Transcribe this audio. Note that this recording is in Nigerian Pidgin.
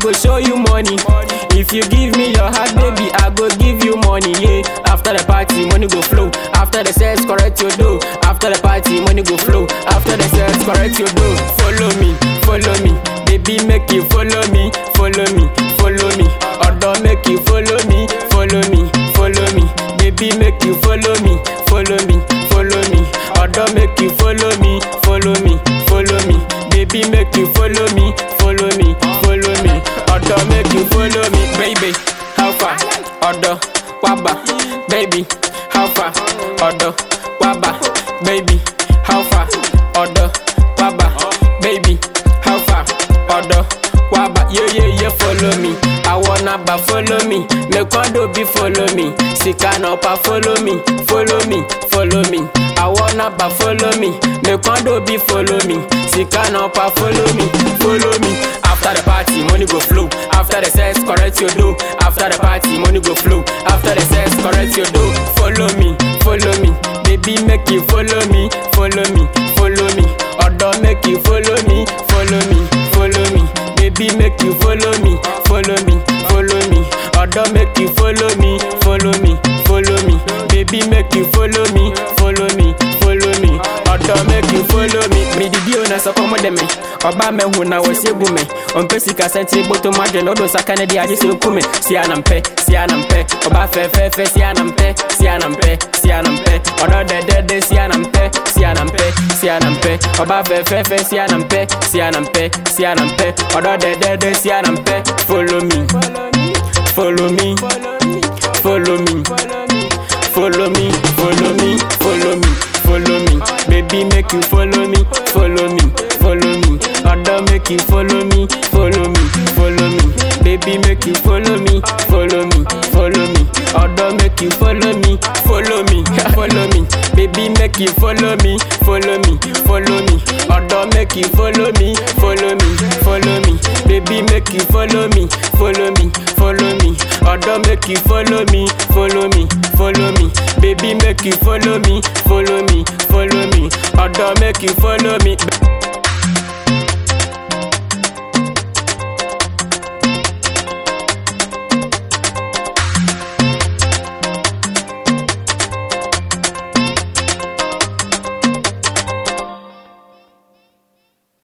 go show you money. If you give me your heart, baby, I go give you money. Yeah. After the party, money go flow. After the sex, correct your dough. After the party, money go flow. After the sex, correct your dough. Follow me, follow me, baby, make you follow me, follow me, follow me. Odo make you follow me, follow me, follow me, baby, make you follow me, follow me, follow me. Odo make you follow me, follow me, follow me, baby, make you follow me, follow me, follow me. Odo make you follow me, baby. How far? Odo, waba, baby. How far? Odo, waba, baby. How far? Odo, waba, baby. How far? Odo, waba, yeah yeah yeah. Follow me. I wanna ba follow me. Me quando be follow me. Sika no pa follow me, follow me, follow me. I wanna ba follow me. Me quando be follow me. Sika no pa follow me, follow me. After the party, money go flow. After the sex, correct your dough. After the party, money go flow. After the sex, correct your dough. Follow me, follow me, baby, make you follow me, follow me, follow me. Odo make you follow me, follow me, follow me, baby, make you follow me, follow me, follow me. Odo make you follow me, follow me, follow me, baby, make you follow me, follow me, follow me. Odo make you follow me. Me di bio na sọkọ mo de me, ọba me hu na wọsi egu me. Ọmpẹ sika sẹnti gboto ma dwe na ọdọ saka ne di agye sẹ oku me. Si anam pẹ, si anam pẹ, ọba fẹfẹẹfẹ si anam pẹ, si anam pẹ, si anam pẹ. Ọdọ dẹdẹdẹ si anam pẹ, si anam pẹ, si anam pẹ. Ọba fẹfẹẹfẹ si anam pẹ, si anam pẹ, si anam pẹ. Ọdọ dẹdẹdẹ si anam pẹ. Follow me, follow me, follow me, follow me, follow me, follow me, follow me. Baby make you follow me, follow me, follow me. Odo make you follow me, follow me, follow me. Baby make you follow me, follow me, follow me. Odo make you follow me, follow me, follow me. Baby make you follow me, follow me, follow me. Odo make you follow me, follow me, follow me. Baby make you follow me, follow me, follow me. Odo make you follow me, follow me, follow me. Baby make you follow me, follow me, follow me. Odo make you follow me.